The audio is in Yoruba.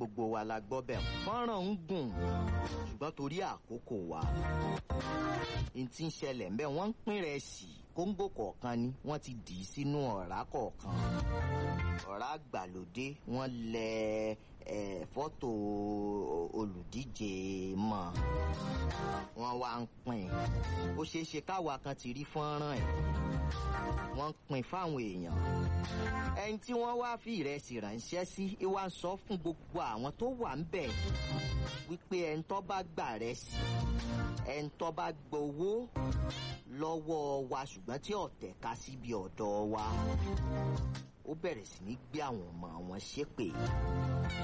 gbogbo wa la gbọ́ bẹ̀ fọ́nrán ń gùn ṣùgbọ́n torí àkókò wa n ti ń ṣẹlẹ̀ ń bẹ́ wọ́n ń pín rẹ̀ sí kóńgò kọ̀ọ̀kan ni wọ́n ti dì í sínú ọ̀rá kọ̀ọ̀kan ọ̀rá àgbàlódé wọ́n lẹ ẹ̀ fọ́tò olùdíje mọ́ wọ́n wá ń pín ó ṣeé ṣe káwa kan ti rí fọ́nrán ẹ̀ wọ́n ń pín fáwọn èèyàn ẹni tí wọ́n wá fi ìrẹsì ránṣẹ́ sí wá ń sọ fún gbogbo àwọn tó wà ń bẹ̀ wípé ẹni tó bá gbà rẹ̀ sí ẹni tó bá gbowó lọ́wọ́ wa ṣùgbọ́n tí ọ̀tẹ̀ ká síbi ọ̀dọ̀ wa ó bẹ̀rẹ̀ sí ní gbé àwọn ọmọ àwọn ṣépè